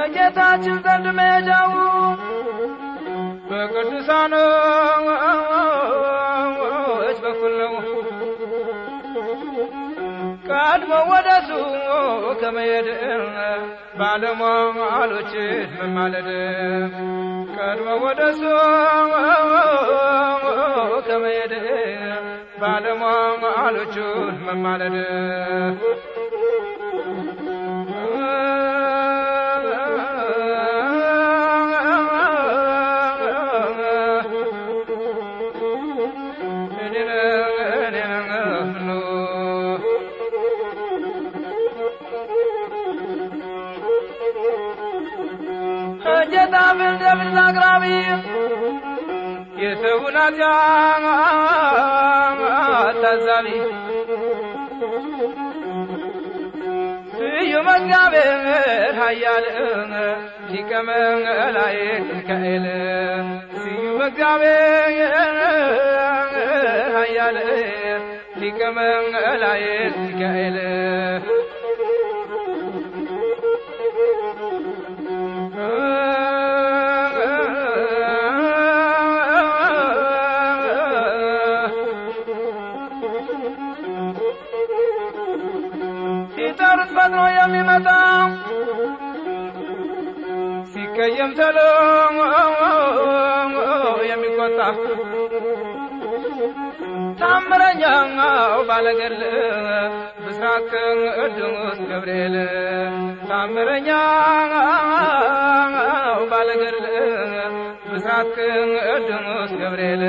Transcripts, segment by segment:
ከጌታችን ዘንድ መሄጃው በቅዱሳኖች በኩል ነው። ቀድሞ ወደሱ ከመሄድ ባለሟሎችን መማለድ ቀድሞ ወደሱ ከመሄድ ባለሟሎቹን መማለድ ጌታ ፍርድ አቅራቢ የሰውን ኃጢአት ታዛቢ ስዩም እግዚአብሔር ኃያል ሊቀ መላእክት ሚካኤል ስዩም እግዚአብሔር ኃያል ሊቀ መላእክት ሚካኤል ሲጠሩት ፈጥኖ የሚመጣ ሲቀየም ተሎ የሚቆጣ ታምረኛው ባለገል ብስራት ቅዱስ ገብርኤል ታምረኛው ባለገል ብስራት ቅዱስ ገብርኤል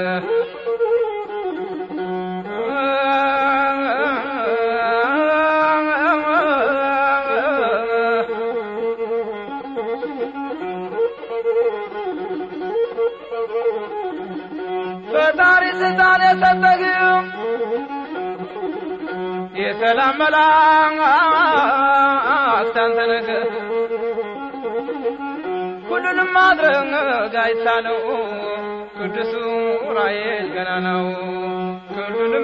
ፈጣሪ ስልጣን የሰጠህ የሰላም መላእክት አንተ ነህ። ሁሉንም ማድረግ አይሳነው ቅዱሱ ዑራኤል ገና ነው። ሁሉንም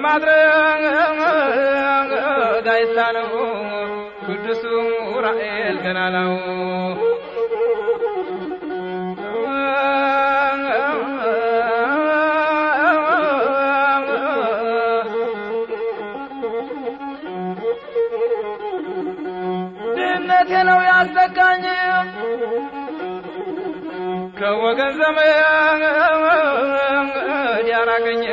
ማድረግ አይሳነው ቅዱሱ ዑራኤል ገና ነው። ድህነቴ ነው ያስጠቃኝ ከወገን ዘመድ ያራቀኝ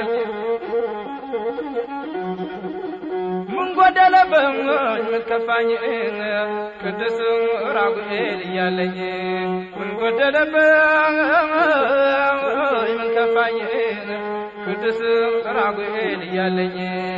ምን ጎደለብኝ ምን ከፋኝ ቅዱስ ራጉኤል እያለኝ ምን ጎደለብኝ ምን ከፋኝ ቅዱስ ራጉኤል እያለኝ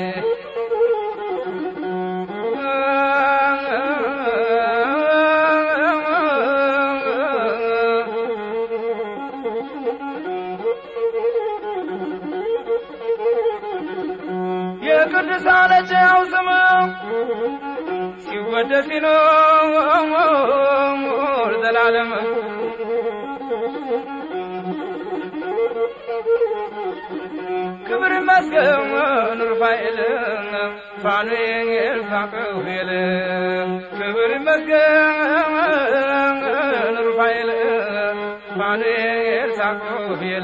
የቅዱሳኖች ያው ስም ሲወደስ ይኖር ዘላለም ክብር ይመስገን ሩፋኤል ፋኑኤል ፋቅሁኤል ክብር ይመስገን ሩፋኤል ፋኑኤል ሳቅሁኤል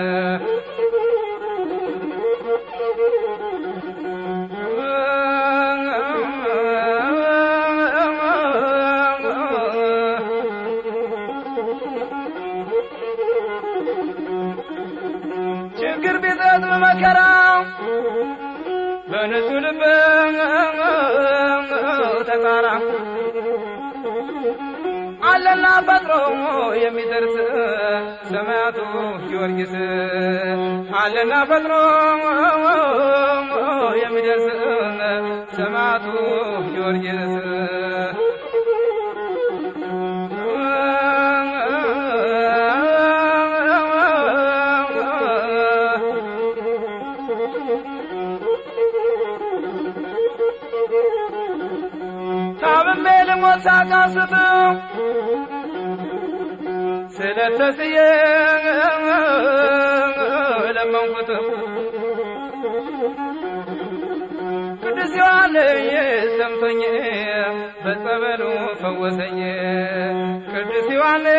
ችግር ቢገጥም መከራ በንጹህ ልብ ተቃራ አለና ፈጥሮ የሚደርስ ሰማያቱ ጊዮርጊስ አለና ፈጥሮ የሚደርስ ሰማያቱ ጊዮርጊስ ታምሜ ልሞት ሳቃስት ስለተስዬ ለመንኩት ቅዱስ ዮሐንስ ሰምቶኝ በጸበሉ ፈወሰኝ ቅዱስ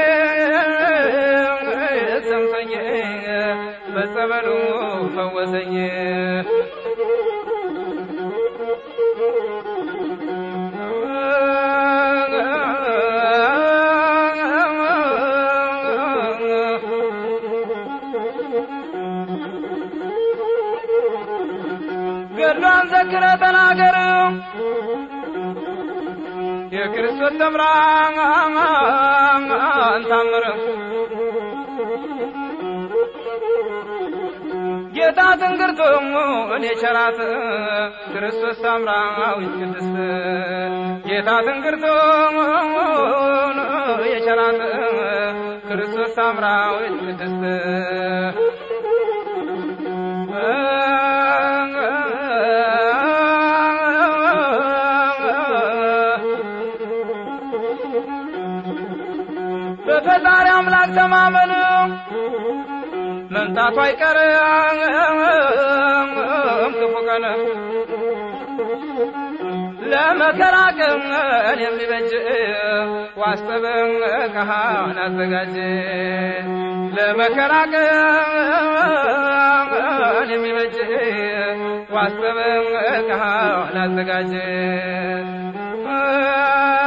ዮሐንስ ሰምቶኝ በጸበሉ ፈወሰኝ ገድሏን ዘክረ ተናገር የክርስቶስ ተምራን ታምር ጌታ ትንግርቱ እኔ ቸራት ክርስቶስ ሳምራዊት ቅድስት ጌታ ትንግርቱ የቸራት ክርስቶስ ሳምራዊት ቅድስት በፈጣሪ አምላክ ተማመን መምጣቱ አይቀርም ክፉ ቀን ለመከራ ቀን የሚበጅ ዋስጠበን ካህን አዘጋጅ ለመከራ ቀን የሚበጅ ዋስጠበን ካህን አዘጋጅ